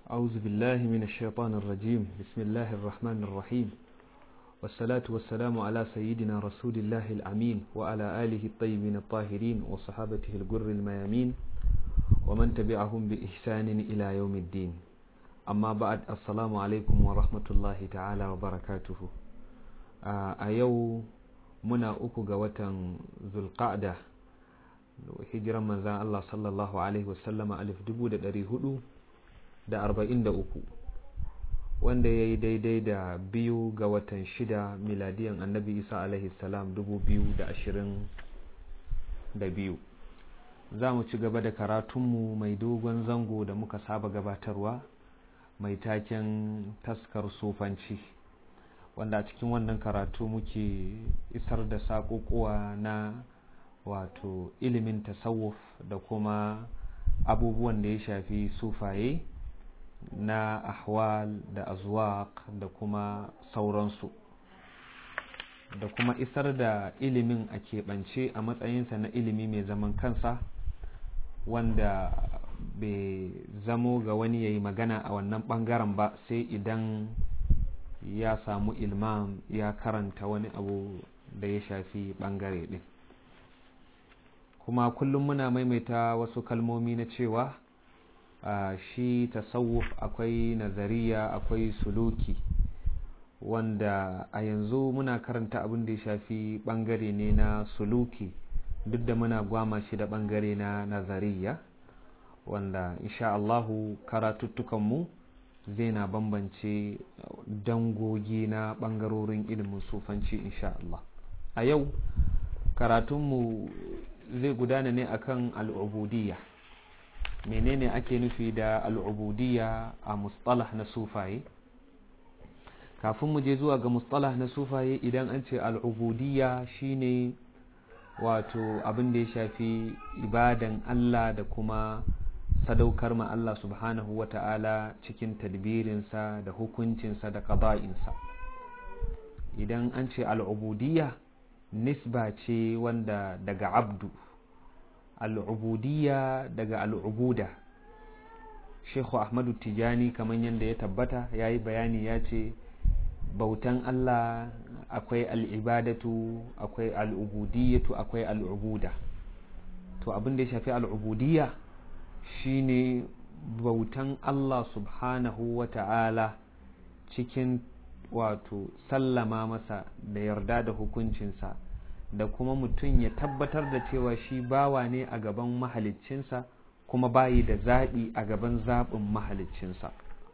أعوذ بالله من الشيطان الرجيم بسم الله الرحمن الرحيم والصلاة والسلام على سيدنا رسول الله الأمين وعلى آله الطيبين الطاهرين وصحابته الجر الميامين ومن تبعهم بإحسان إلى يوم الدين أما بعد السلام عليكم ورحمة الله تعالى وبركاته أيو منا أكو قوة ذو القعدة hijiran manzan Allah sallallahu Alaihi wasallama alif dubu da ɗari hudu da arba'in da uku wanda ya yi daidai da biyu ga watan shida miladiyan annabi isa alaihi salam dubu biyu da ashirin da biyu za mu ci gaba da karatunmu mai dogon zango da muka saba gabatarwa mai taken taskar sufanci wanda a cikin wannan karatu muke isar da saƙoƙuwa na wato ilimin tasawuf da kuma abubuwan da ya shafi sufaye na ahwal da azwaq da kuma sauransu da kuma isar da ilimin a keɓance a matsayinsa na ilimi mai zaman kansa wanda bai zamo ga wani ya yi magana a wannan ɓangaren ba sai idan ya samu ilmam ya karanta wani abu da ya shafi ɓangare ɗin kuma kullum muna maimaita wasu kalmomi na cewa uh, shi tasawuf akwai nazariya akwai suluki wanda a yanzu muna karanta abin da ya shafi bangare ne na suluki duk da muna gwama shi da bangare na nazariya wanda insha Allahu karatuttukanmu zai na bambance dangogi na bangarorin ilimin sufanci insha Allah a yau karatunmu zai gudana ne akan al'ubudiyya menene ake nufi da al'ubudiyya a mustalah na sufaye kafin mu je zuwa ga mustalah na sufaye idan an ce al'ubudiyya shine wato abin da ya shafi ibadan Allah da kuma sadaukar ma Allah subhanahu wa ta'ala cikin tadbirinsa da hukuncinsa da qada'insa idan an ce al'ubudiyya nisba ce wanda daga abdu al'ubudiyya daga al'ubuda Sheikhu Ahmadu Tijani kamar yadda ya tabbata ya yi bayani ya ce bautan Allah akwai al'ibadatu akwai al'ubudiyyatu akwai al'ubuda to abin da ya shafi al'ubudiyya shine bautan Allah subhanahu wa ta'ala cikin wato sallama masa da yarda da hukuncinsa da kuma mutum ya tabbatar da cewa shi bawa ne a gaban mahaliccinsa kuma bayi da zaɓi a gaban zaɓin mahaliccinsa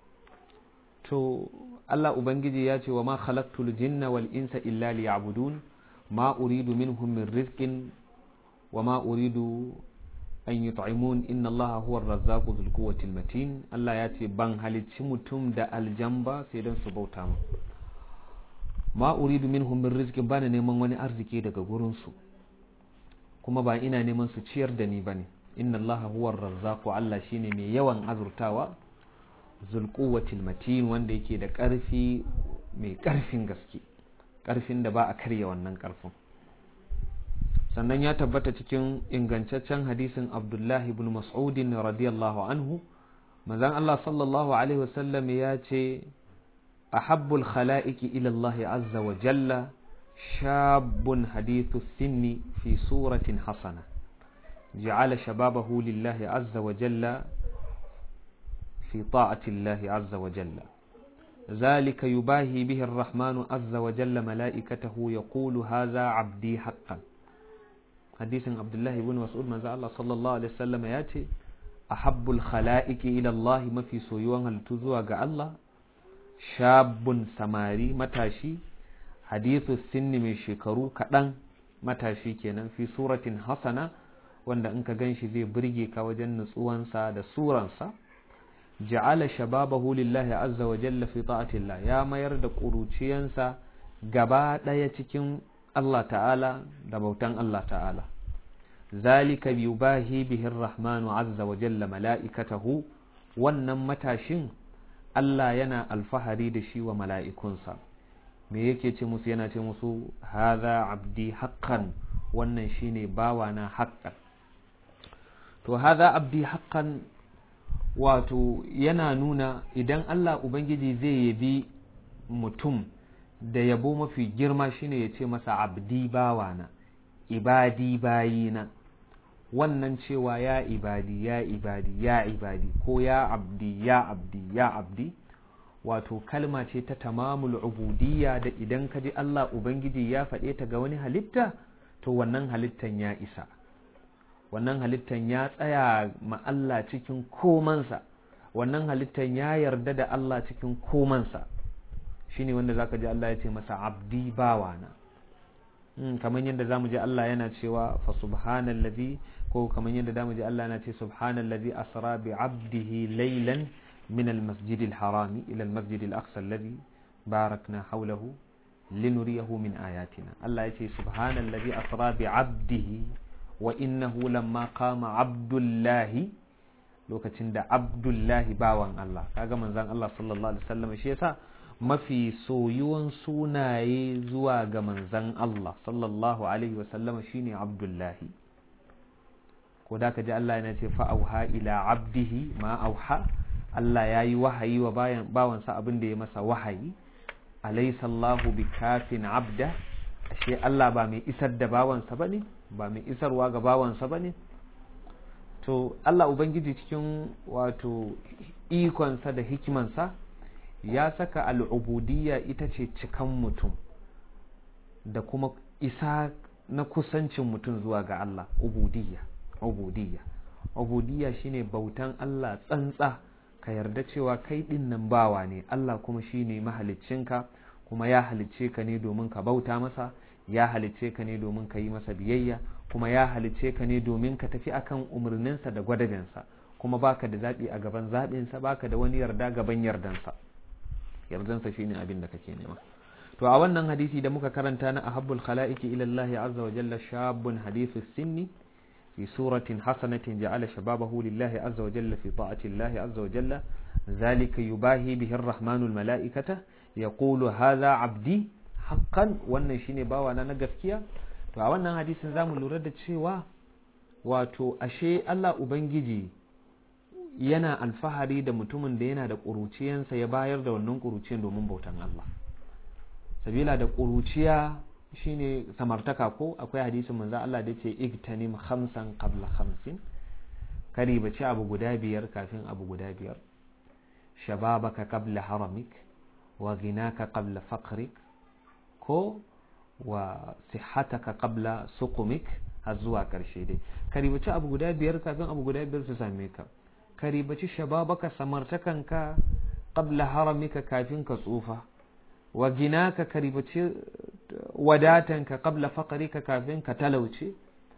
to Allah Ubangiji ya ce wa ma khalaqtul jinna wal insa illa liya'budun ma uridu minhum min rizqin wa ma uridu an yut'imun inna allaha huwa ar-razzaqu dhul quwwati matin Allah ya ce ban halicci mutum da aljamba sai dan su bauta mu ma uridu minhum min rizqin bana neman wani arziki daga gurin su kuma ba ina neman su ciyar da ni bane inna allaha huwa ar-razzaqu Allah shine mai yawan azurtawa dhul quwwati matin wanda yake da karfi mai karfin gaske karfin da ba a karya wannan karfin sannan ya tabbata cikin ingantaccen hadisin abdullahi ibn mas'udin radiyallahu anhu manzon Allah sallallahu alaihi wasallam ya ce ahabbul khala'iki ila Allah azza wa jalla shabun hadithu sinni fi suratin hasana ja'ala shababahu lillahi azza wa jalla fi ta'ati Allah azza wa jalla ذلك يباهي به الرحمن عز وجل ملائكته يقول هذا عبدي حقا hadisin abdullahi ibn mas'ud manzo Allah sallallahu alaihi wasallam ya ce ahabbul khalaiqi ila Allah mafi soyuwan halittu zuwa ga Allah shabun samari matashi hadithu sinni mai shekaru kaɗan matashi kenan fi suratin hasana wanda in ka ganshi zai burge ka wajen nutsuwansa da suransa ja'ala shababahu lillahi azza wa jalla fi ta'atillah ya mayar da ƙuruciyansa gaba ɗaya cikin Allah ta'ala da bautan Allah ta'ala zalika yubahi bihi rahmanu azza wa jalla mala'ikatahu wannan matashin Allah yana alfahari da shi wa mala'ikunsa me yake ce musu yana ce musu haza abdi haqqan wannan shine bawa na haqqan to haza abdi haqqan wato yana nuna idan Allah Ubangiji zai yabi mutum da yabo mafi girma shine ya ce masa abdi bawana ibadi bayina wannan cewa ya ibadi ya ibadi ya ibadi ko ya abdi ya abdi ya abdi wato kalma ce ta tamamul ubudiyya da idan ka ji Allah Ubangiji ya faɗe ta ga wani halitta to wannan halittan ya isa wannan halittan ya tsaya ma Allah cikin komansa wannan halittan ya yarda da Allah cikin komansa shine wanda zaka ji Allah ya ce masa abdi bawana kamar yadda zamu ji Allah yana cewa fa subhanallazi ko kamar yadda zamu ji Allah yana ce subhanallazi asra bi abdihi laylan min almasjid alharami ila almasjid alaqsa alladhi barakna hawlahu linuriyahu min ayatina Allah ya ce subhanallazi asra bi abdihi wa innahu lamma qama abdullahi lokacin da abdullahi bawan Allah kaga manzon Allah sallallahu alaihi wasallam shi yasa mafi soyuwan sunaye zuwa ga manzon Allah sallallahu alaihi wasallam shine abdullahi ko da ka ji Allah yana ce fa auha ila abdihi ma auha Allah ya yi wahayi wa bayan bawansa abin da ya masa wahayi alaysa Allahu bikafin abda ashe Allah ba mai isar da bawansa bane ba mai isarwa ga bawansa bane to Allah ubangiji cikin wato ikonsa da hikimansa ya saka al'ubudiyya ita ce cikan mutum da kuma isa na kusancin mutum zuwa ga Allah ubudiyya ubudiyya ubudiyya shine bautan Allah tsantsa ka yarda cewa kai din nan bawa ne Allah kuma shine mahaliccinka kuma ya halicce ka ne domin ka bauta masa ya halicce ka ne domin ka yi masa biyayya kuma ya halicce ka ne domin ka tafi akan umarninsa da gwadabinsa kuma baka da zaɓi a gaban zaɓinsa baka da wani yarda gaban yardansa yardansa shine abin da kake nema to a wannan hadisi da muka karanta na ahabbul khala'iki ila Allah azza wa jalla shabun hadithu sinni في سورة حسنة جعل شبابه لله عز وجل في طاعة الله عز وجل ذلك يباهي به الرحمن الملائكة يقول هذا عبدي حقا wannan shine bawa na gaskiya to a wannan hadisin zamu lura da cewa wato ashe Allah ubangiji yana alfahari da mutumin da yana da ƙuruciyansa ya bayar da wannan ƙuruciyan domin bautan Allah sabila da ƙuruciya shine samartaka ko akwai hadisin manzo Allah da ce igtanim khamsan qabla khamsin kari bace abu guda biyar kafin abu guda biyar shababaka qabla haramik wa ghinaka qabla faqrik ko wa sihhataka qabla suqumik har zuwa karshe dai kari bace abu guda biyar kafin abu guda biyar su same ka kari bace shababaka samartakanka qabla haramika kafin ka tsufa wa ginaka karibace wadatanka qabla faqrika kafin ka talauce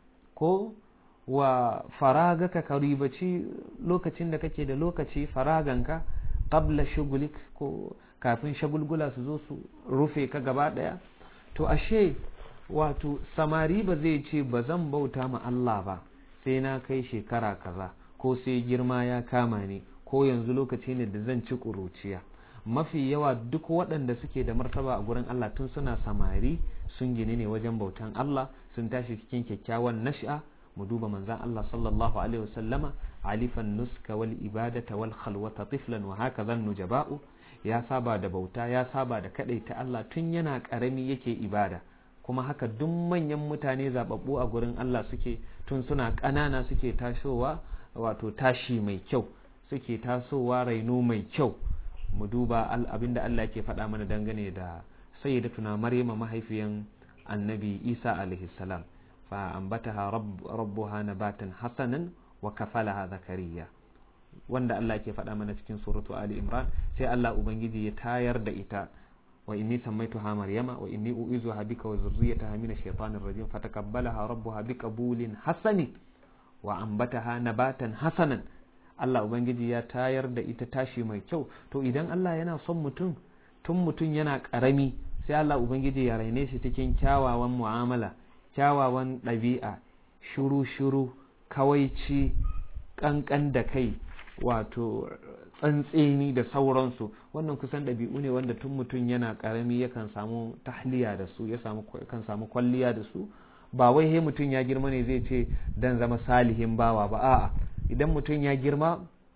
ko wa faragaka karibaci lokacin da kake da lokaci faraganka qabla shugulik ko kafin shagulgula su zo su rufe ka gaba daya to ashe wato samari ba zai ce ba zan bauta ma Allah ba sai na kai shekara kaza ko sai girma ya kama ni ko yanzu lokaci ne da zan ci ƙuruciya mafi yawa duk waɗanda suke da martaba a gurin Allah tun suna samari sun gini ne wajen bautan Allah sun tashi cikin kyakkyawan nash'a mu duba manzan Allah sallallahu alaihi wasallama alifan nuska wal ibadata wal khalwata tiflan wa haka nujaba'u ya saba da bauta ya saba da ta Allah tun yana karami yake ibada kuma haka duk manyan mutane zababbu a gurin Allah suke tun suna ƙanana suke tashowa wato tashi mai kyau suke tasowa raino mai kyau mu duba abinda Allah ke faɗa mana dangane da sayyidatuna Maryama mahaifiyan annabi Isa alaihi salam fa ambataha rabbuha nabatan hasanan wa kafalaha zakariya wanda Allah ke faɗa mana cikin suratu Ali Imran sai Allah ubangiji ya tayar da ita wa inni sammaituha Maryama wa inni u'izuha bika wa zurriyyataha min ash-shaytanir rajim fataqabbalaha rabbuha biqabulin hasanin wa ambataha nabatan hasanan Allah Ubangiji ya tayar da ita tashi mai kyau to idan Allah yana son mutum tun mutum yana ƙarami sai Allah Ubangiji ya raine shi cikin kyawawan mu'amala kyawawan ɗabi'a shuru-shuru kawaici ƙanƙan da kai wato tsantseni da sauransu wannan kusan ɗabi'u ne wanda tun mutum yana ƙarami yakan samu tahliya da su ya kan samu kwalliya da su ba wai he mutum ya girma ne zai ce dan zama salihin bawa ba a'a idan mutum ya girma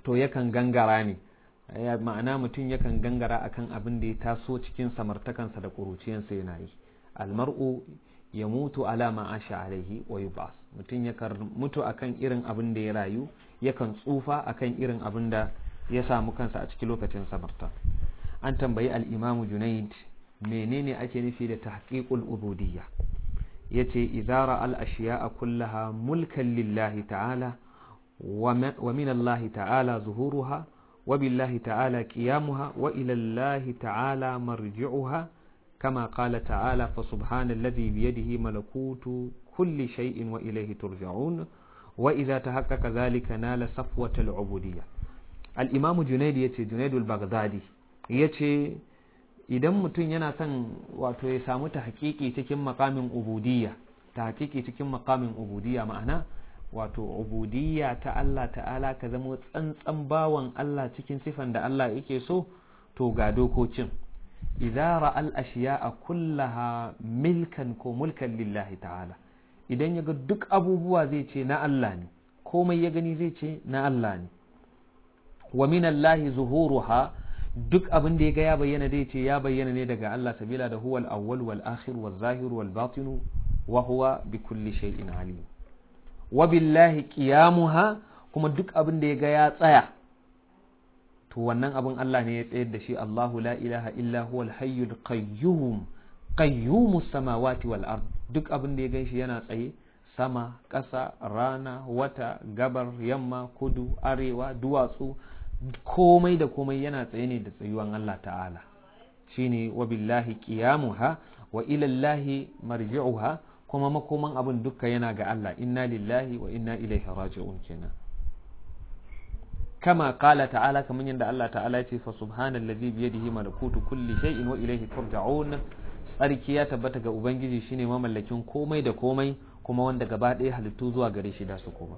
to yakan gangara ne ma'ana mutum yakan gangara akan abin da ya taso cikin samartakansa da ƙuruciyansa yana yi almar'u ya mutu ala ma'asha alaihi wa yub'as mutum yakan mutu akan irin abin da ya rayu yakan tsufa akan irin abin da ya samu kansa a cikin lokacin samarta an tambayi al-imamu junaid menene ake nufi da tahqiqul ubudiyya yace idza ra'al ashiya'a kullaha mulkan lillahi ta'ala wa min Allah ta'ala zuhuruha wa billahi ta'ala qiyamuha wa ila Allah ta'ala marji'uha كما قال تعالى فسبحان الذي بيده ملكوت كل شيء وإليه ترجعون وإذا تحقق ذلك نال صفوة العبودية الإمام جنيد يتي جنيد البغدادي يتي idan mutum yana son wato ya samu ta hakiki cikin makamin ubudiyya ta hakiki cikin makamin ubudiyya ma'ana wato ubudiyya ta Allah ta'ala ka zama tsantsan bawan Allah cikin sifan da Allah yake so to ga dokokin idza ra'al ashiya'a kullaha milkan ko mulkan lillahi ta'ala idan ya ga duk abubuwa zai ce na Allah ne komai ya gani zai ce na Allah ne wa min Allahi zuhuruha duk abin da ya ga ya bayyana zai ce ya bayyana ne daga Allah sabila da huwal awwal wal akhir wal zahir wal batin wa huwa bi kulli shay'in alim wa billahi qiyamuha kuma duk abin da ya ga ya tsaya to wannan abin Allah ne ya tsayar da shi Allahu la ilaha illa huwal hayyul qayyum qayyumus samawati wal ard duk abin da ya ganshi yana tsaye sama ƙasa rana wata gabar yamma kudu arewa duwatsu komai da komai yana tsaye ne da tsayuwan Allah ta'ala shine wa billahi qiyamuha wa ila Allahi marji'uha kuma makoman abin dukka yana ga Allah inna lillahi wa inna ilaihi raji'un kenan kama qala ta'ala kaman yanda Allah ta'ala ce fa subhanallazi bi yadihi malakutu kulli shay'in wa ilaihi turja'un tsarki ya tabbata ga ubangiji shine mamallakin komai da komai kuma wanda gaba ɗaya halittu zuwa gare shi da su koma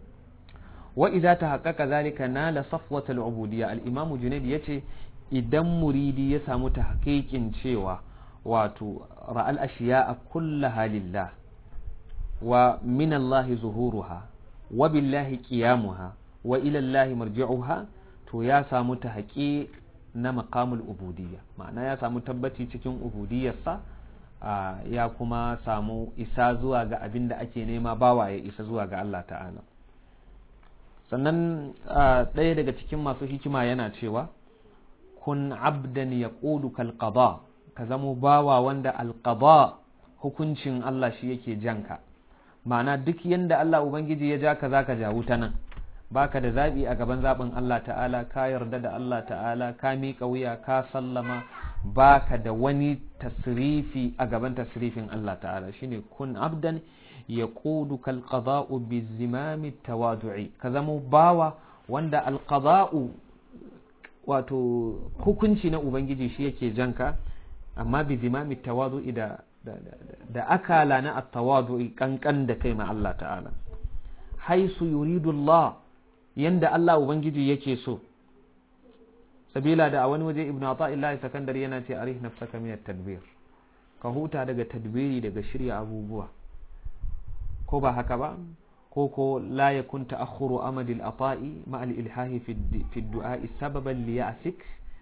wa idza tahaqqaqa zalika nala safwatul ubudiyya al-imam junayd yace idan muridi ya samu tahqiqin cewa wato ra'al ashiya'a kullaha lillah wa min Allah zuhuruha wa billahi qiyamuha wa ila Allah marji'uha to ya samu tahqiq na maqamul ubudiyya ma'ana ya samu tabbaci cikin ubudiyyarsa ya kuma samu isa zuwa ga abin da ake nema bawa ya isa zuwa ga Allah ta'ala sannan ɗaya daga cikin masu hikima yana cewa kun abdan ya ƙudu kalƙaba ka zamo bawa wanda alƙaba hukuncin Allah shi yake janka ma'ana duk yanda Allah Ubangiji ya ja ka za ka jawo ta nan baka da zaɓi a gaban zaɓin Allah ta'ala ka yarda da Allah ta'ala ka miƙa wuya ka sallama baka da wani tasrifi a gaban tasrifin Allah ta'ala shine kun abdan ya ƙudu kalƙaza'u bi zimami tawadu'i ka zama bawa wanda alƙaza'u wato hukunci na Ubangiji shi yake janka amma bi zimami tawadu'i da da akala na at-tawadu'i kankan da kai ma Allah ta'ala haisu yuridu Allah yanda Allah Ubangiji yake so sabila da a wani waje ibnu ata'illahi sakandare yana ce arih nafsaka min tadbir ka huta daga tadbiri daga shirya abubuwa ko ba haka ba ko ko la yakun ta'akhkhuru amadil ata'i ma al ilhahi fi du'a sababan li ya'sik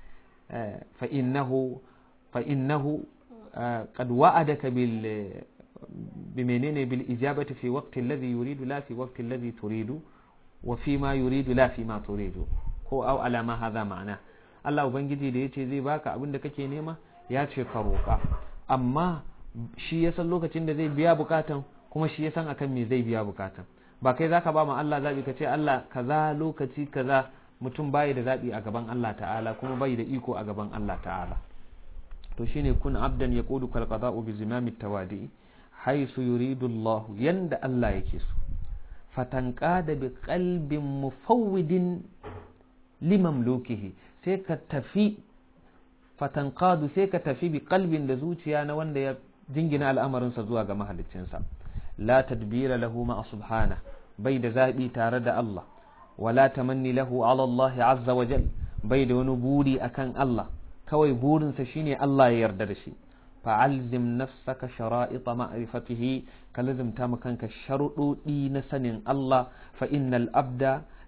fa innahu fa innahu qad wa'adaka bil بمنين بالإجابة في وقت الذي يريد لا في وقت الذي تريد وفيما يريد لا فيما تريد ko au alama haza ma'ana Allah ubangiji da yace zai baka abin da kake nema ya ce ka roƙa amma shi ya san lokacin da zai biya bukatan kuma shi ya san akan me zai biya bukatan ba kai zaka ba ma Allah zabi ka ce Allah kaza lokaci kaza mutum bai da zabi a gaban Allah ta'ala kuma bai da iko a gaban Allah ta'ala to shine kun abdan yaqudu kal qada'u bi zimami tawadi haisu yuridu Allah yanda Allah yake so fatanqada bi qalbin mufawwidin limamlukihi sai ka tafi fatanqadu sai ka tafi bi qalbin da zuciya na wanda ya jingina al'amarinsa zuwa ga mahaliccinsa la tadbira lahu ma subhana bai da zabi tare da Allah wala tamanni lahu ala Allah azza wa jal bai da wani buri akan Allah kawai burinsa shine Allah ya yarda da shi fa'alzim nafsaka shara'ita ma'rifatihi ka lazimta kanka sharuɗoɗi na sanin Allah fa innal abda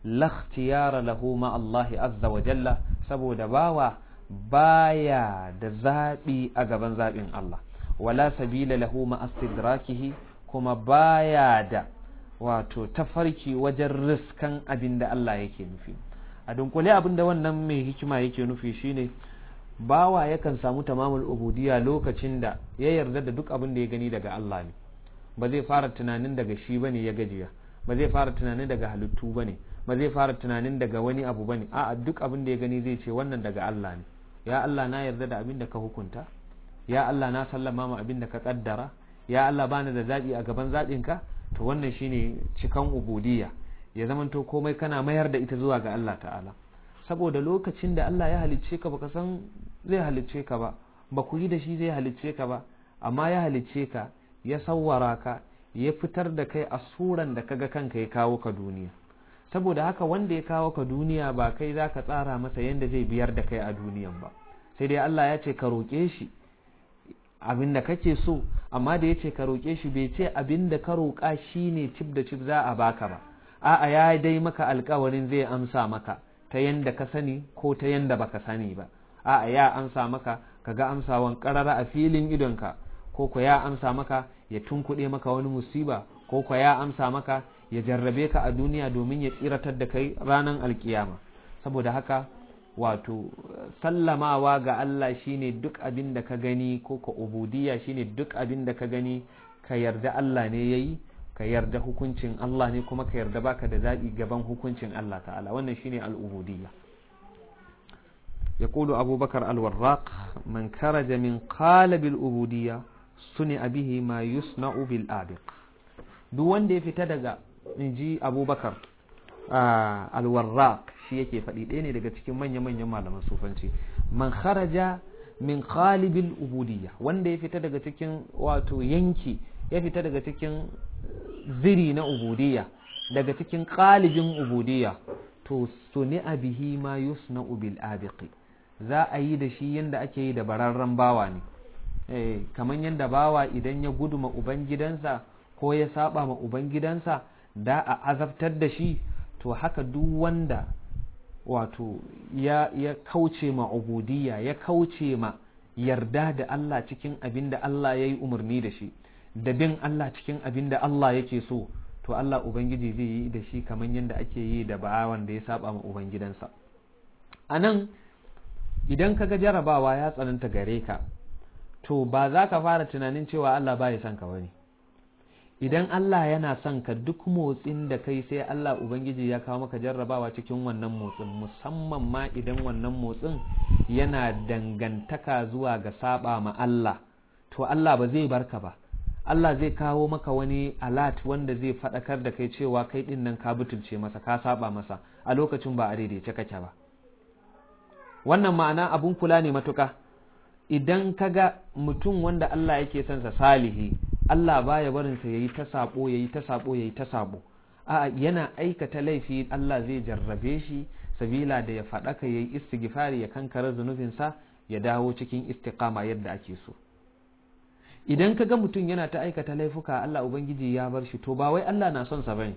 la ikhtiyara lahu ma Allah azza wa jalla saboda bawa baya da zabi a gaban zabin Allah wala sabila lahu ma astidrakihi kuma baya da wato tafarki wajen riskan abin da Allah yake nufi a dunkule abin da wannan mai hikima yake nufi shine bawa yakan samu tamamul ubudiyya lokacin da ya yarda da duk abin da ya gani daga Allah ne ba zai fara tunanin daga shi bane ya gajiya ba zai fara tunanin daga halittu bane ba zai fara tunanin daga wani abu bane a'a duk abin da ya gani zai ce wannan daga Allah ne ya Allah na yarda da abin da ka hukunta ya Allah na sallama ma abin da ka kaddara ya Allah bani da zabi a gaban zaɓinka to wannan shine cikan ubudiyya ya zamanto komai kana mayar da ita zuwa ga Allah ta'ala saboda lokacin da Allah ya halicce ka baka san zai halicce ka ba ba ku yi da shi zai halicce ka ba amma ya halicce ka ya sawwara ka ya fitar da kai a suran da kaga kanka ya kawo ka duniya saboda haka wanda ya kawo ka duniya ba kai za ka tsara masa yadda zai biyar da kai a duniyan ba sai dai Allah ya ce ka roƙe shi abin da kake so amma da ya ce ka roƙe shi bai ce abin da ka roƙa shi ne cif da cif za a baka ba a'a ya dai maka alkawarin zai amsa maka ta yanda ka sani ko ta yanda baka sani ba a'a ya amsa maka kaga amsawan karara a filin idonka ko ko ya amsa maka ya tunkuɗe maka wani musiba ko ko ya amsa maka ya jarrabe ka a duniya domin ya tsiratar da kai ranar alkiyama saboda haka wato sallamawa ga Allah shine duk abin da ka gani ko ka ubudiyya shine duk abin da ka gani ka yarda Allah ne yayi ka yarda hukuncin Allah ne kuma ka yarda baka da zaɓi gaban hukuncin Allah ta'ala wannan shine al'ubudiyya يقول أبو بكر الوراق من خرج من قالب العبودية صنع به ما يصنع بالآبق duk wanda ya fita daga inji abubakar alwarraq shi yake faɗi ɗaya ne daga cikin manya-manyan malaman sufanci man kharaja min khalibil ubudiyya wanda ya fita daga cikin wato yanki ya fita daga cikin ziri na ubudiyya daga cikin qalibin ubudiyya to suni bihi ma yusna'u bil abiqi za a yi da shi yanda ake yi da bararren bawa ne eh kamar yanda bawa idan ya gudu ma ubangidansa ko ya saba ma ubangidansa da a azabtar da shi to haka duk wanda wato ya, ya kauce ma ubudiyya ya kauce ma yarda da Allah cikin abin da Allah ya yi umarni da shi da bin Allah cikin abin da Allah yake so to Allah Ubangiji zai yi da shi kamar yadda ake yi da bawan da ya saba ma Ubangidansa a nan idan ka ga jarabawa ya tsananta gare ka to ba za ka fara tunanin cewa Allah ba ya son ka bane idan Allah yana son ka duk motsin da kai sai Allah Ubangiji ya kawo maka jarrabawa cikin wannan motsin musamman ma idan wannan motsin yana dangantaka zuwa ga saba ma Allah to Allah ba zai barka ba Allah zai kawo maka wani alat wanda zai faɗakar da kai cewa kai ɗin nan ka butulce masa ka saba masa a lokacin ba a daidaice kake ba wannan ma'ana abun kula ne matuka idan ka ga mutum wanda Allah yake son sa salihi Allah baya barin sa yayi ta sabo yayi ta sabo yayi ta sabo a yana aikata laifi Allah zai jarrabe shi sabila da ya faɗaka yayi istighfari ya kankara zunubinsa ya dawo cikin istiqama yadda ake so idan ka ga mutum yana ta aikata laifuka Allah Ubangiji ya bar shi to ba wai Allah na son sa bane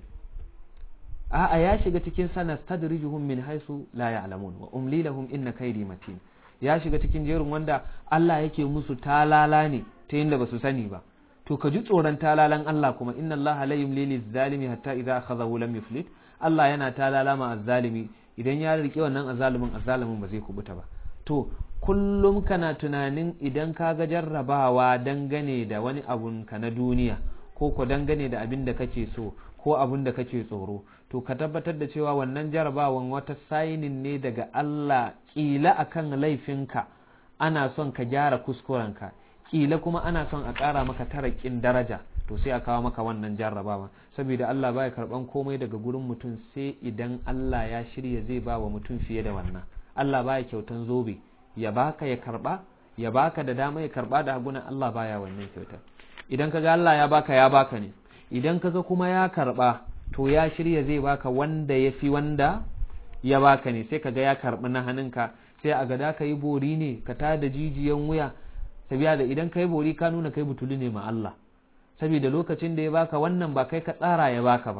a'a ya shiga cikin sana stadrijuhum min haisu la ya'lamun wa umli lahum inna kaydi matin ya shiga cikin jerin wanda Allah yake musu talala ne ta yinda basu sani ba to ka ji tsoron talalan Allah kuma inna Allah la yumli liz-zalimi hatta idza akhadhahu lam yuflit Allah yana talala ma az-zalimi idan ya rike wannan azzalumin azzalimin ba zai kubuta ba to kullum kana tunanin idan ka ga jarrabawa dangane da wani abun ka na duniya ko ko dangane da abin da kake so ko abin da kake tsoro to ka tabbatar da cewa wannan jarrabawan wata sainin ne daga Allah kila akan laifinka ana son ka gyara kuskurenka kila kuma ana son a ƙara maka tarakin daraja to sai a kawo maka wannan jarrabawa saboda Allah baya karban komai daga gurin mutum sai idan Allah ya shirya zai ba wa mutum fiye da wannan Allah baya kyautan zobe ya baka ya karba ya baka da dama ya karba da hagunan Allah baya wannan kyautar idan kaga Allah ya baka ya baka ne idan kaga kuma ya karba to ya shirya zai baka wanda ya fi wanda ya baka ne sai kaga ya karbi na hannunka sai a gada ka yi bori ne ka tada jijiyan wuya sabiya da idan ka yi bori ka nuna kai butuli ne ma Allah saboda lokacin da ya baka wannan ba kai ka tsara ya baka ba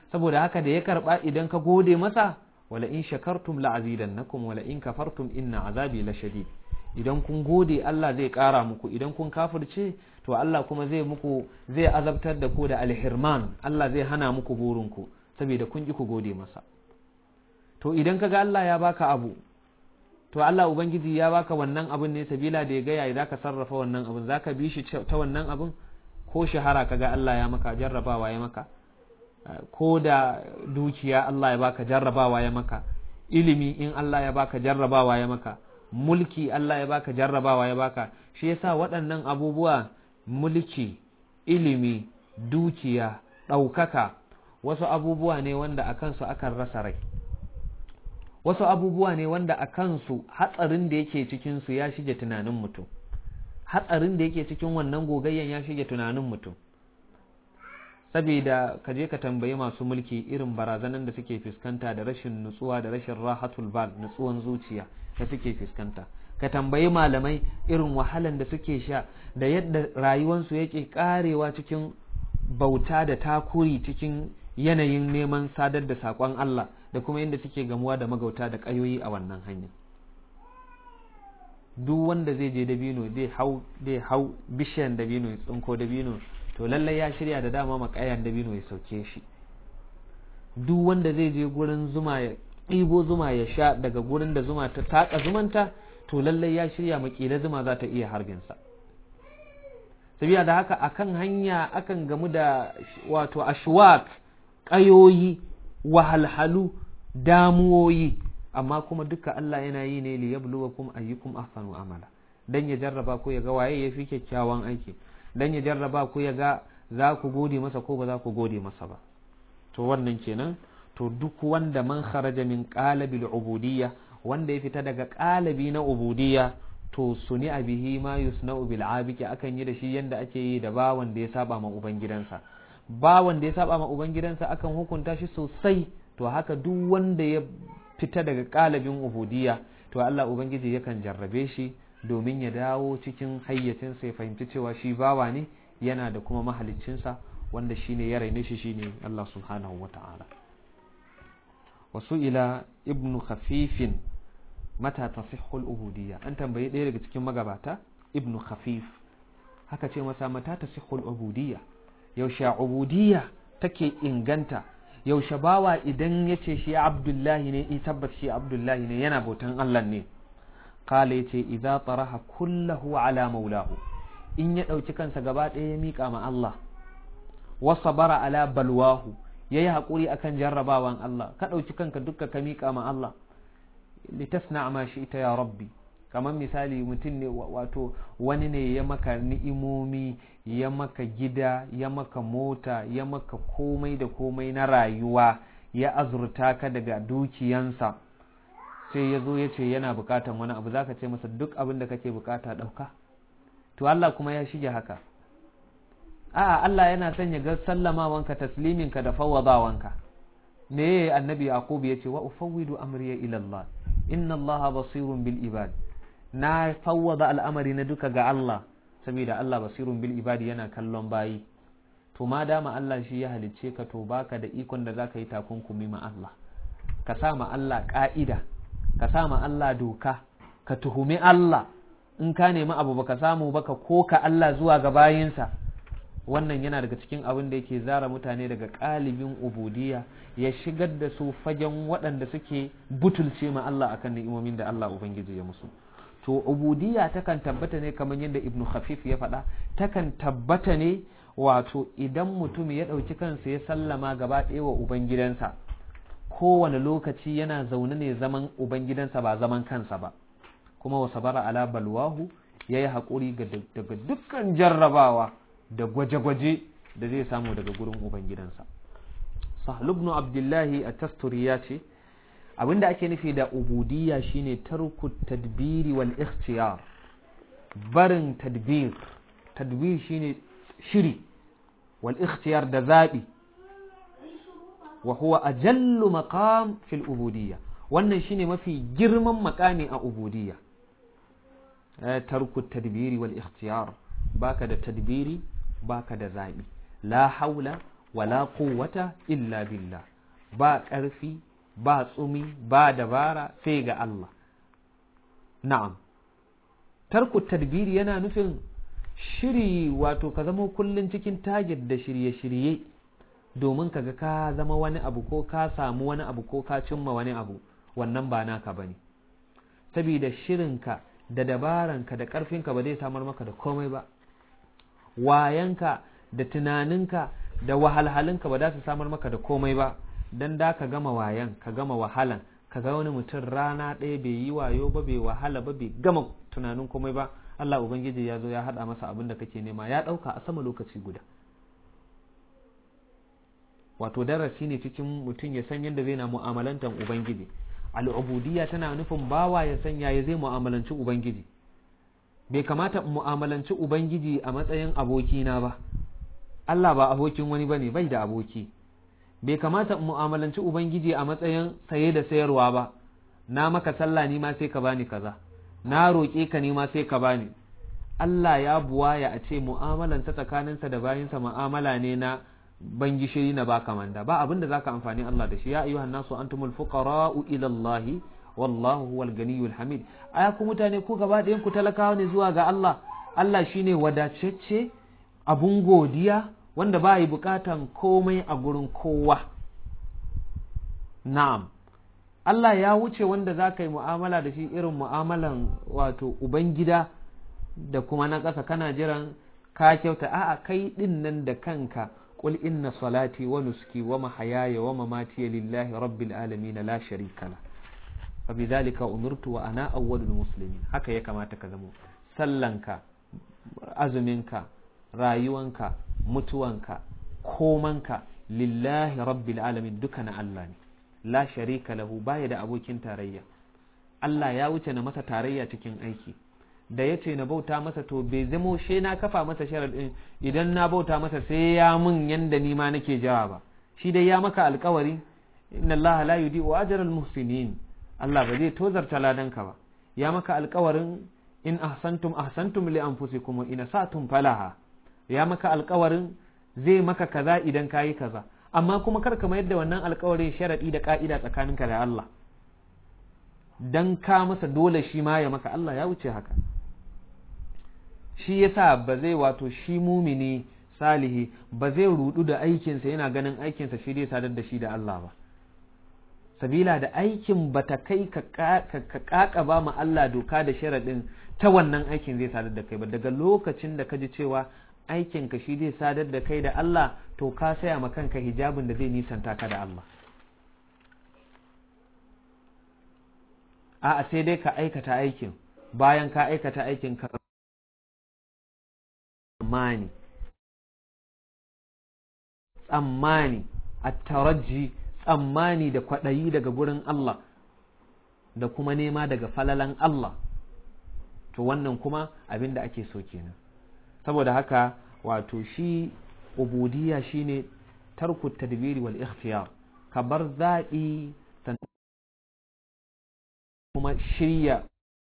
saboda haka da ya karba idan ka gode masa wala in shakartum la azidannakum wala in kafartum inna azabi la shadid idan kun gode Allah zai kara muku idan kun kafirce to Allah kuma zai muku zai azabtar da ku da alhirman Allah zai hana muku burinku saboda kun ki ku gode masa to idan kaga Allah ya baka abu to Allah ubangiji ya baka wannan abun ne sabila da ya ga yayi zaka sarrafa wannan abun zaka bi shi ta wannan abun ko shahara kaga Allah ya maka jarrabawa ya maka ko da dukiya Allah ya baka jarrabawa ya maka ilimi in Allah ya baka jarrabawa ya maka mulki Allah ya baka jarrabawa ya baka shi yasa waɗannan abubuwa mulki ilimi dukiya ɗaukaka wasu abubuwa ne wanda a kansu akan rasa rai wasu abubuwa ne wanda a kansu hatsarin da yake cikinsu ya shige tunanin mutum hatsarin da yake cikin wannan gogayyan ya shige tunanin mutum saboda ka je ka tambayi masu mulki irin barazanan da suke fuskanta da rashin nutsuwa da rashin rahatul bal nutsuwan zuciya da suke fuskanta ka tambayi malamai irin wahalan da suke sha da yadda rayuwansu yake karewa cikin bauta da takuri cikin yanayin neman sadar da saƙon Allah da kuma yadda suke gamuwa da magauta da ƙayoyi a wannan hanyar duk wanda zai je dabino zai hau zai hau bishiyan dabino ya tsinko dabino to lallai ya shirya da dama makayan dabino ya sauke shi duk wanda zai je gurin zuma ya ɗibo zuma ya sha daga gurin da zuma ta taka zumanta to lallai ya shirya makila zuma za ta iya harbinsa sabiya da haka akan hanya akan gamu da wato ashwak ƙayoyi wahalhalu damuwoyi amma kuma duka Allah yana yi ne li yabluwakum ayyukum ahsanu amala dan ya jarraba ku ya ga waye yafi kyakkyawan aiki dan ya jarraba ku ya ga za ku gode masa ko ba za ku gode masa ba to wannan kenan to duk wanda man kharaja min qalabil ubudiyya wanda ya fita daga qalabi na ubudiyya to suni bihi ma yusna'u bil abiki akan yi da shi yanda ake yi da bawan da ya saba ma ubangidansa bawan da ya saba ma ubangidansa akan hukunta shi sosai to haka duk wanda ya fita daga kalabin ubudiyya to Allah ubangiji yakan jarrabe shi domin ya dawo cikin hayyacinsa ya fahimci cewa shi bawa ne yana da kuma mahaliccinsa wanda shine ya raine shi shine Allah subhanahu wata'ala wasu ila ibnu khafifin mata tasihhul ubudiyya an tambayi ɗaya daga cikin magabata ibnu khafif haka ce masa mata tasihhul ubudiyya yaushe ubudiyya take inganta yaushe bawa idan ya ce shi abdullahi ne in tabbas shi abdullahi ne yana bautan Allah ne kala ya ce idza taraha kullahu ala maulahu in ya ɗauki kansa gaba ɗaya ya miƙa ma Allah wa sabara ala balwahu ya yi haƙuri akan jarrabawan Allah ka ɗauki kanka dukka ka miƙa ma Allah litasna ma shi ita ya rabbi kamar misali mutum ne wato wani ne ya maka ni'imomi ya maka gida ya maka mota ya maka komai da komai na rayuwa ya azurta ka daga dukiyansa sai ya zo ya ce yana bukatan wani abu za ka ce masa duk abin da kake bukata ɗauka to Allah kuma ya shige haka a'a Allah yana son ya ga sallamawanka tasliminka da fawwadawanka me annabi yaqub ya ce wa ufawwidu amriya ila Allah inna Allah basirun bil ibad na fawwada al'amari na duka ga Allah saboda Allah basirun bil ibadi yana kallon bayi to ma dama Allah shi ya halicce ka to baka da ikon da zaka yi takunkumi ma Allah ka sa ma Allah ka'ida ka sa ma Allah doka ka tuhumi Allah in ka nemi abu baka samu baka koka Allah zuwa ga bayinsa wannan yana daga cikin abin da yake zara mutane daga ƙalibin ubudiyya ya shigar da su fagen waɗanda suke butulce ma Allah akan ni'imomin da Allah ubangiji ya musu to ubudiyya takan tabbata ne kamar yadda ibnu khafif ya faɗa takan tabbata ne wato idan mutum ya ɗauki kansa ya sallama gaba ɗaya wa ubangidansa kowane lokaci yana zaune ne zaman ubangidansa ba zaman kansa ba kuma wa sabara ala balwahu ya yi haƙuri daga dukkan jarrabawa da gwaje-gwaje da zai samu daga gurin ubangidansa sahlu ibn abdullahi a tasturi ya ce abinda ake nufi da ubudiyya shine tarku tadbiri wal ikhtiyar barin tadbir tadbir shine shiri wal ikhtiyar da zabi wa huwa ajallu maqam fil ubudiyya wannan shine mafi girman makami a ubudiyya tarku tadbiri wal ikhtiyar baka da tadbiri baka da zabi la haula wala quwwata illa billah ba ƙarfi ba tsumi ba dabara sai ga Allah na'am tarku tadbiri yana nufin shiri wato ka zama kullum cikin target da shirye-shirye domin kaga ka zama wani abu ko ka samu wani abu ko ka cimma wani abu wannan ba naka bane saboda shirinka da dabaranka da ƙarfinka ba zai samar maka da komai ba wayanka da tunaninka da wahalhalinka ba za su samar maka da komai ba dan da ka gama wayan ka gama wahalan ka ga wani mutum rana ɗaya bai yi wayo ba bai wahala ba bai gama tunanin komai ba Allah Ubangiji ya zo ya haɗa masa abin da kake nema ya ɗauka a sama lokaci guda wato darasi ne cikin mutum ya san yadda zai na mu'amalantar Ubangiji al'ubudiyya tana nufin bawa ya san ya zai mu'amalanci Ubangiji bai kamata in mu'amalanci Ubangiji a matsayin abokina ba Allah ba abokin wani ba ne bai da aboki bai kamata in mu'amalanci Ubangiji a matsayin saye da sayarwa ba na maka sallah ni ma sai ka bani kaza na roƙe ka ni ma sai ka bani Allah ya buwaya a ce mu'amalansa tsakaninsa da bayinsa mu'amala ne na ban gishiri na baka manda ba abinda zaka amfani Allah da shi ya ayyuhan nasu antumul fuqara'u ila Allah wallahu huwal ganiyul hamid aya ku mutane ku gaba ɗayan ku talakawa ne zuwa ga Allah Allah shine wadacecce abun godiya wanda ba yi bukatan komai a gurin kowa na'am Allah ya wuce wanda za ka yi mu'amala da shi irin mu'amalan wato ubangida da kuma na ƙasa kana jiran ka kyauta a'a kai ɗin nan da kanka qul inna salati wa nuski wa mahayaya wa mamati lillahi rabbil alamin la sharika la fa bidhalika umirtu wa ana awwalul muslimin haka ya kamata ka zamo sallanka azuminka rayuwanka mutuwanka komanka lillahi rabbil alamin duka na Allah ne la sharika lahu baya da abokin tarayya Allah ya wuce na masa tarayya cikin aiki da ya ce na bauta masa to bai zamo she na kafa masa sharaɗin idan na bauta masa sai ya mun yanda ni ma nake jawa ba shi dai ya maka alkawari inna Allah la yudi wa ajral muhsinin Allah ba zai tozarta ladanka ba ya maka alkawarin in ahsantum ahsantum li anfusikum wa in asatum falaha ya maka alkawarin zai maka kaza idan kayi kaza amma kuma kar ka mayar da wannan alkawarin sharadi da ka'ida tsakaninka da Allah dan ka masa dole shi ma ya maka Allah ya wuce haka shi yasa ba zai wato shi mumini salihi ba zai rudu da aikinsa yana ganin aikinsa shi dai sadar da shi da Allah ba sabila da aikin ba ta kai ka kaka ba ma Allah doka da sharaɗin ta wannan aikin zai sadar da kai ba daga lokacin da ka ji cewa aikin ka shi zai sadar da kai da Allah to ka saya ma kanka hijabin da zai nisanta ka da Allah a'a sai dai ka aikata aikin bayan ka aikata aikin ka tsammani tsammani a taraji tsammani da kwaɗayi daga gurin Allah da kuma nema daga falalan Allah to wannan kuma abin da ake so kenan saboda haka wato shi ubudiyya shine tarku tadbiri wal ikhtiyar ka bar zaɓi kuma shirya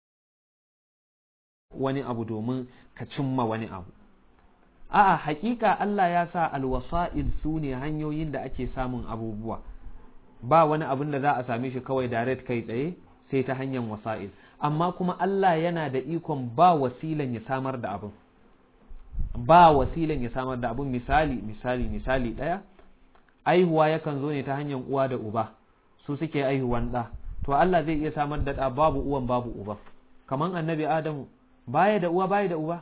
wani abu domin ka cimma wani abu a'a hakika Allah ya sa alwasa'il su ne hanyoyin da ake samun abubuwa ba wani abin da za a same shi kawai direct kai tsaye sai ta hanyar wasa'il amma kuma Allah yana da ikon ba wasilan ya samar da abin ba wasilan ya samar da abin misali misali misali ɗaya aihuwa yakan zo ne ta hanyar uwa da uba su suke aihuwan ɗa to Allah zai iya samar da ɗa babu uwan babu uba kaman annabi Adamu baya da uwa baya da uba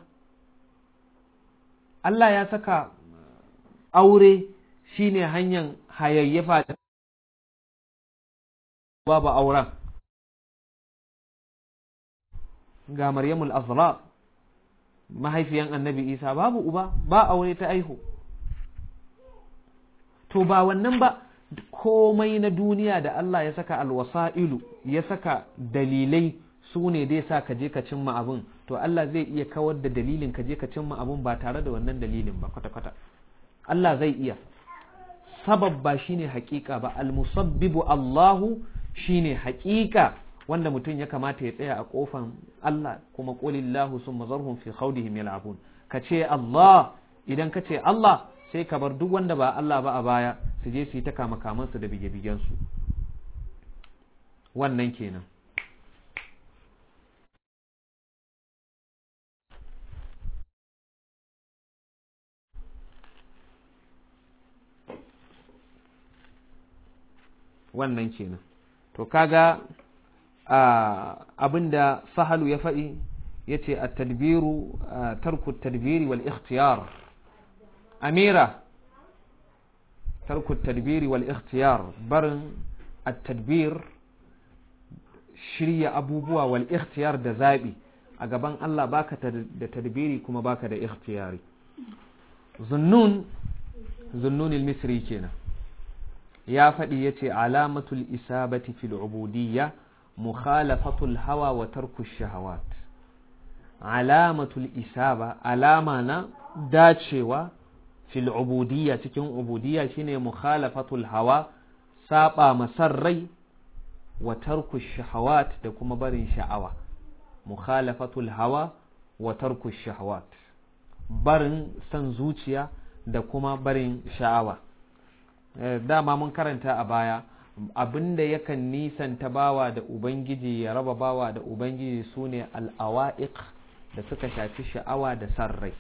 Allah ya saka aure shine hanyar hayayyafa da babu auren ga Maryamul Azra mahaifiyan annabi Isa babu uba ba aure ta aihu to ba wannan ba komai na duniya da Allah ya saka alwasa'ilu ya saka dalilai su ne dai sa ka je ka cimma abin to Allah zai iya kawar da dalilin ka je ka cimma abin ba tare da wannan dalilin ba kwata-kwata Allah zai iya sabab ba shine hakika ba almusabbibu Allahu shine hakika wanda mutum ya kamata ya tsaya a kofan Allah kuma qulillahu summa zarhum fi khawdihim yal'abun ka ce Allah idan ka ce Allah sai ka bar duk wanda ba Allah ba a baya su je su yi ta kama kamansu da bige-bigensu wannan kenan wannan kenan to kaga abinda sahalu ya faɗi ya ce a tadbiru tarku tadbiri wal ikhtiyar amira tarku tadbiri wal ikhtiyar barin at-tadbir shirya abubuwa wal ikhtiyar da zaɓi a gaban Allah baka da tadbiri kuma baka da ikhtiyari zunnun zunnun misri kenan ya faɗi ya ce alamatul isabati fil ubudiyya mukhalafatul hawa wa tarku shahawat alamatul isaba alama na dacewa fil ubudiyya cikin ubudiyya shine mukhalafatul hawa saba masarrai wa tarku shahawat da kuma barin sha'awa mukhalafatul hawa wa tarku shahawat barin san zuciya da kuma barin sha'awa dama mun karanta a baya abinda yakan nisanta bawa da ubangiji ya raba bawa da ubangiji sune al'awa'iq da suka shafi sha'awa da san rai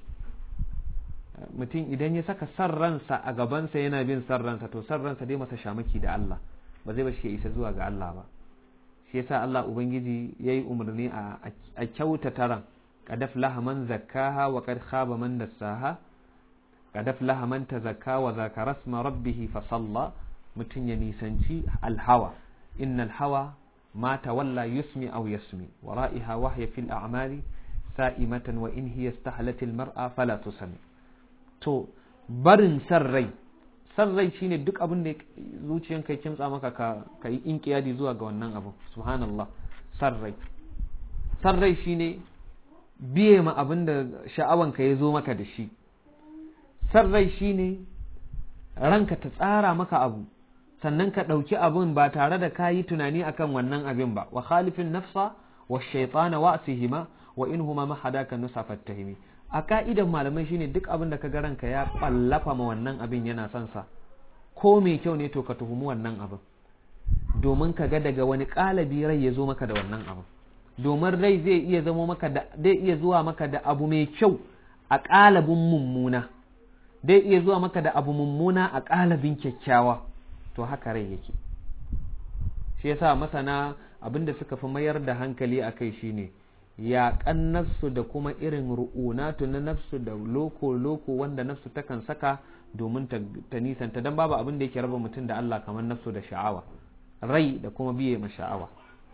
mutum idan ya saka san ransa a gabansa yana bin san ransa to san ransa dai masa shamaki da Allah ba zai bashi ya isa zuwa ga Allah ba shi yasa Allah ubangiji yayi umarni a kyautata ran qad aflaha man zakkaha wa qad khaba man dassaha qad aflaha man tazakka wa zakara isma rabbih fa salla mutun ya nisanci alhawa innal hawa ma tawalla yusmi aw yasmi wara'iha wahya fil a'mali sa'imatan wa in hiya istahlat al mar'a fala tusami to barin san rai san rai shine duk abin da zuciyanka ya kimtsa maka ka ka yi inkiyadi zuwa ga wannan abu subhanallah san rai san rai shine biye ma abin da sha'awanka ya zo maka da shi san rai shine ranka ta tsara maka abu sannan ka ɗauki abin ba tare da ka yi tunani akan wannan abin ba wa khalifin nafsa wa shaitana wa asihima wa in huma mahadaka nusa fattahimi a ka'idan malamai shine duk abin da ka ga ranka ya ballafa ma wannan abin yana son sa ko mai kyau ne to ka tuhumi wannan abin domin ka ga daga wani kalabi rai ya zo maka da wannan abin domin rai zai iya zamo maka da zai iya zuwa maka da abu mai kyau a kalabin mummuna zai iya zuwa maka da abu mummuna a kalabin kyakkyawa to haka rai yake shi yasa masana abin da suka fi mayar da hankali a kai shine yaƙan nafsu da kuma irin ru'unatu na nafsu da loko-loko wanda nafsu takan saka domin ta nisanta don babu abin da yake raba mutum da Allah kamar nafsu da sha'awa rai da kuma biye ma sha'awa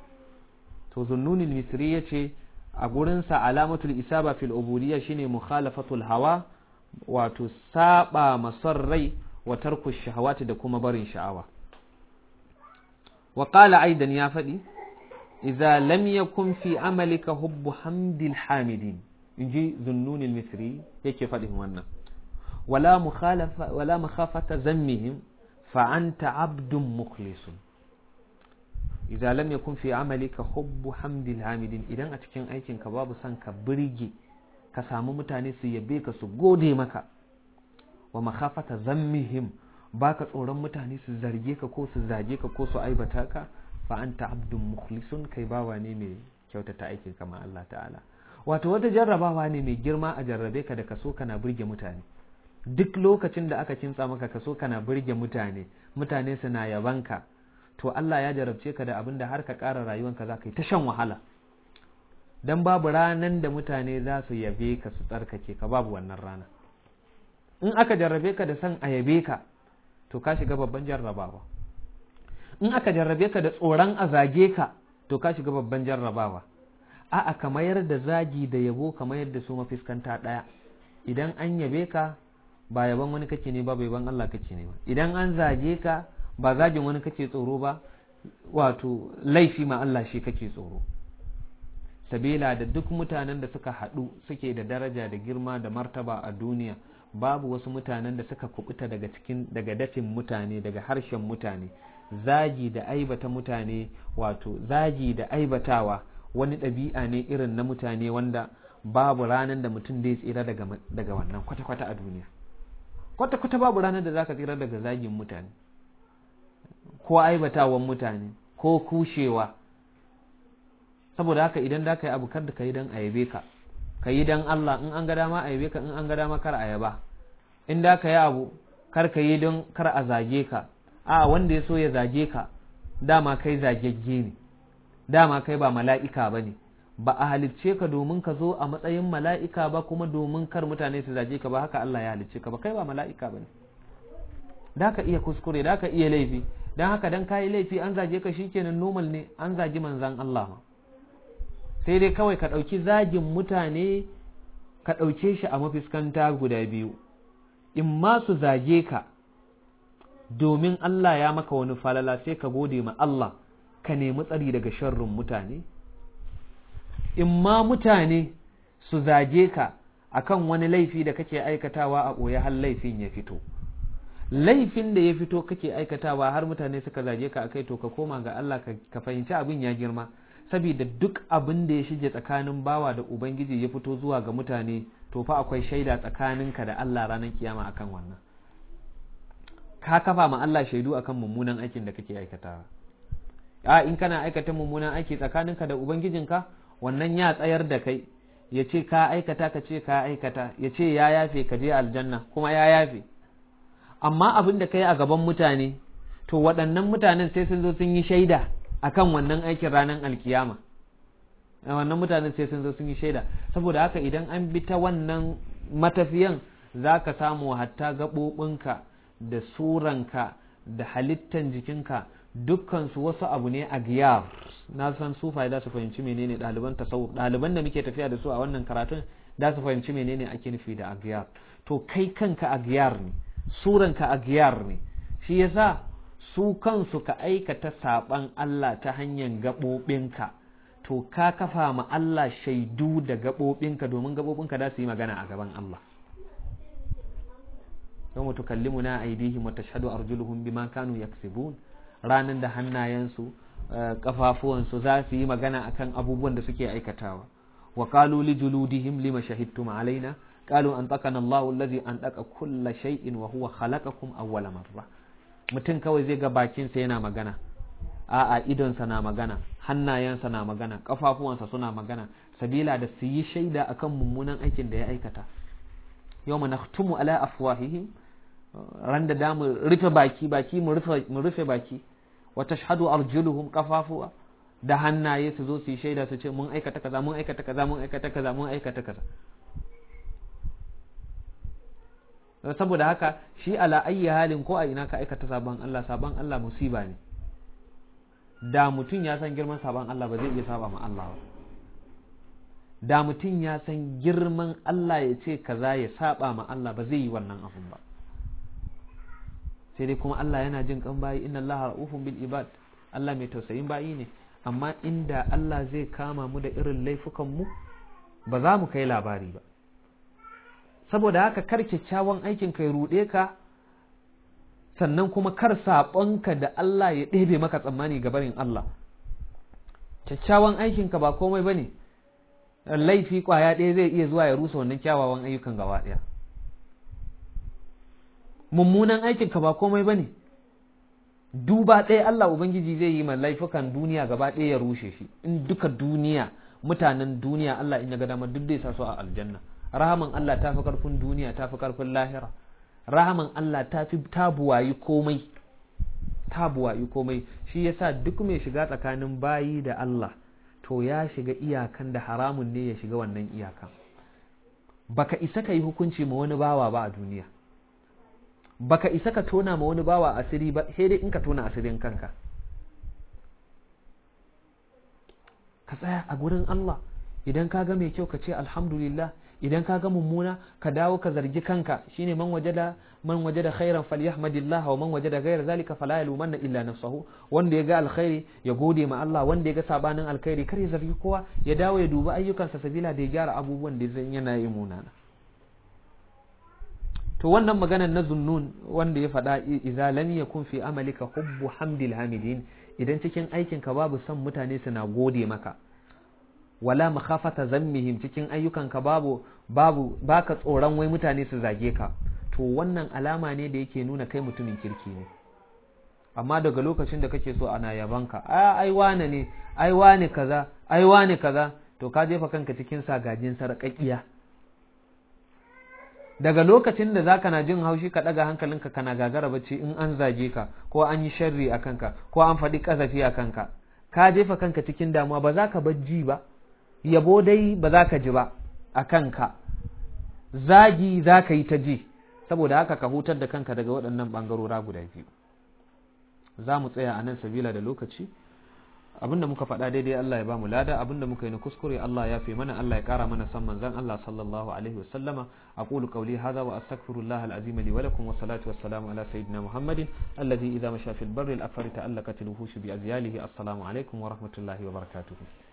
to zunnunin misri ya ce a gurinsa alamatul isaba fil ubudiyya shine mukhalafatul hawa wato saba masar rai wa tarku shahawati da kuma barin sha'awa wa qala aidan ya faɗi إذا لم يكن في عملك حب حمد الحامدين يجي ذنون المصري يكي فدهم وانا ولا مخالفة ولا مخافة ذمهم فأنت عبد مخلص إذا لم يكن في عملك حب حمد الحامدين إذا أتكين أيكين كباب سانك بريجي كسامو متاني سيبيك سجودي مكا ومخافة ذمهم baka tsoron mutane su zarge ka ko su zage ka ko su aibata ka fa anta abdun mukhlisun kai bawa ne mai kyautata aikin kama Allah ta'ala wato wata jarrabawa ne mai girma a jarrabe ka da kaso kana burge mutane duk lokacin da aka kintsa maka kaso kana burge mutane mutane suna yabanka to Allah ya jarabce ka da abin da har ka ƙara rayuwanka za ka yi ta shan wahala dan babu ranan da mutane za su yabe ka su tsarkake ka babu wannan rana in aka jarrabe ka da san a yabe ka to ka shiga babban jarrabawa in aka jarrabe ka da tsoron a zage ka to ka shiga babban jarrabawa a'a ka mayar da zagi da yabo ka mayar da su mafiskanta ɗaya idan an yabe ka ba yaban wani kake ne ba bai ban Allah kake ne ba idan an zage ka ba zagin wani kake tsoro ba wato laifi ma Allah shi kake tsoro sabila da duk mutanen da suka haɗu suke da daraja da girma da martaba a duniya babu wasu mutanen da suka kubuta daga cikin daga dafin mutane daga harshen mutane zagi da aibata mutane wato zagi da aibatawa wani ɗabi'a ne irin na mutane wanda babu ranar da mutum zai tsira daga, daga wannan kwata-kwata a duniya kwata-kwata babu ranar da zaka tsira daga zagin mutane ko aibatawan mutane ko kushewa saboda haka idan da ka yi abu kar da ka yi don a yabe ka ka yi don Allah in an ga dama a yabe ka in an ga dama kar a yaba in da ka yi abu kar ka yi don kar a zage ka a wanda ya so ya zage ka dama kai zagegge ne dama kai ba mala'ika ba ne ba a halicce ka domin ka zo a matsayin mala'ika ba kuma domin kar mutane su zage ka ba haka Allah ya halicce ka ba kai ba mala'ika ba ne da ka iya kuskure da ka iya laifi don haka dan kayi laifi an zage ka shikenan normal ne an zagi manzan Allah ma sai dai kawai ka ɗauki zagin mutane ka ɗauke shi a mafiskanta guda biyu in ma su zage ka domin Allah ya maka wani falala sai ka gode ma Allah ka nemi tsari daga sharrin mutane in ma mutane su zage ka akan wani laifi da kake aikatawa a ɓoye har laifin ya fito laifin da ya fito kake aikatawa har mutane suka zage ka akai to ka koma ga Allah ka fahimci abin ya girma saboda duk abin da ya shige tsakanin bawa da ubangiji ya fito zuwa ga mutane to fa akwai shaida tsakaninka da Allah ranar kiyama akan wannan ka kafa ma Allah shaidu akan mummunan aikin da kake aikatawa a in kana aikata mummunan aiki tsakaninka da ubangijinka wannan ya tsayar da kai ya ce ka aikata ka ce ka aikata ya ce ya yafe ka je aljanna kuma ya yafe amma abin da kai a gaban mutane to waɗannan mutanen sai sun zo sun yi shaida akan wannan aikin ranar alkiyama wannan mutanen sai sun zo sun yi shaida saboda haka idan an bi ta wannan matafiyan za ka samu hatta gaɓoɓinka da suranka da halittan jikinka dukkansu wasu abu ne a giyar na san sufaye za su fahimci menene ɗaliban tasawuf ɗaliban da muke tafiya da su a wannan karatun za su fahimci menene ake nufi da agiyar to kai kanka agiyar ne suranka agiyar ne shi yasa su kansu ka aikata saɓan Allah ta hanyar gaɓoɓinka to ka kafa ma Allah shaidu da gaɓoɓinka domin gaɓoɓinka za su yi magana a gaban Allah yawma tukallimuna aydihim wa tashhadu arjuluhum bima kanu yaksibun ranan da hannayensu kafafuwansu za su yi magana akan abubuwan da suke aikatawa wa qalu li juludihim lima shahidtum alaina qalu antaqana Allahu allazi antaqa kulla shay'in wa huwa khalaqakum awwala marra mutum kawai zai ga bakinsa yana magana a'a idonsa na magana hannayensa na magana kafafuwansa suna magana sabila da su yi shaida akan mummunan aikin da ya aikata yau nakhtumu ala afwahihim ran da damu rufe baki baki mu rufe baki wa tashhadu arjuluhum kafafuwa da hannaye su zo su yi shaida su ce mun aikata kaza mun aikata kaza mun aikata kaza mun aikata kaza saboda haka shi ala ayyi halin ko a ina ka aikata sabon Allah sabon Allah musiba ne da mutum ya san girman sabon Allah ba zai iya saba ma Allah ba da mutum ya san girman Allah ya ce kaza ya saba ma Allah ba zai yi wannan abun ba sai dai kuma Allah yana jin kan bayi inna Allah ra'ufun bil ibad Allah mai tausayin bayi ne amma inda Allah zai kama mu da irin laifukan mu ba za mu kai labari ba saboda haka kar kyakkyawan aikin ka ya ruɗe ka sannan kuma kar saɓonka da Allah ya ɗebe maka tsammani ga barin Allah kyakkyawan aikinka ba komai ba ne laifi ƙwaya ɗaya zai iya zuwa ya rusa wannan kyawawan ayyukan gaba ɗaya mummunan aikinka ba komai ba ne duba ɗaya Allah Ubangiji zai yi ma laifukan duniya gaba ɗaya ya rushe shi in duka duniya mutanen duniya Allah in ya ga dama duk zai sa su a aljanna rahaman Allah ta fi karfin duniya ta fi karfin lahira rahaman Allah ta fi tabuwayi komai tabuwayi komai shi yasa duk mai shiga tsakanin bayi da Allah to ya shiga iyakan da haramun ne ya shiga wannan iyakan baka isa ka yi hukunci ma wani bawa ba a duniya baka isa ka tona ma wani bawa asiri ba sai dai in ka tona asirin kanka ka tsaya a gurin Allah idan ka ga mai kyau ka ce alhamdulillah idan ka ga mummuna ka dawo ka zargi kanka shine man wajada man wajada khairan falyahmadillah wa man wajada ghayra zalika fala yalumanna illa nafsahu wanda ya ga alkhairi ya gode ma Allah wanda ya ga sabanin alkhairi kar ya zargi kowa ya dawo ya dubi ayyukansa sabila da ya gyara abubuwan da zai yana yi munana to wannan maganar na zunnun wanda ya faɗa idza lam yakun fi amalika hubbu hamdil hamidin idan cikin aikinka babu son mutane suna gode maka wala makhafata zammihim cikin ayyukanka babu babu baka tsoron wai mutane su zage ka to to wannan alama ne da yake nuna kai mutumin kirki ne amma daga lokacin da kake so ana yabanka a ai wane ne ai wane kaza ai wane kaza to ka jefa kanka cikin sagajin sarƙaƙiya daga lokacin da zaka na jin haushi ka daga hankalinka kana gagara bacci in an zage ka ko an yi sharri a kanka ko an faɗi ƙazafi a kanka ka jefa kanka cikin damuwa ba za ka bajji ba yabo dai ba za ka ji ba a kanka zagi za ka yi ta ji saboda haka ka hutar da kanka daga waɗannan ɓangarora guda biyu za mu tsaya a nan sabila da lokaci abinda muka faɗa daidai Allah ya ba mu lada abinda muka yi na kuskure Allah ya fi mana Allah ya ƙara mana san manzon Allah sallallahu alaihi wasallama aqulu qawli hadha wa astaghfirullah alazim li wa lakum wa salatu wassalamu ala sayyidina muhammadin alladhi idha masha fil barri al afari ta'allaqat al wuhush bi azyalihi assalamu alaikum wa rahmatullahi wa barakatuh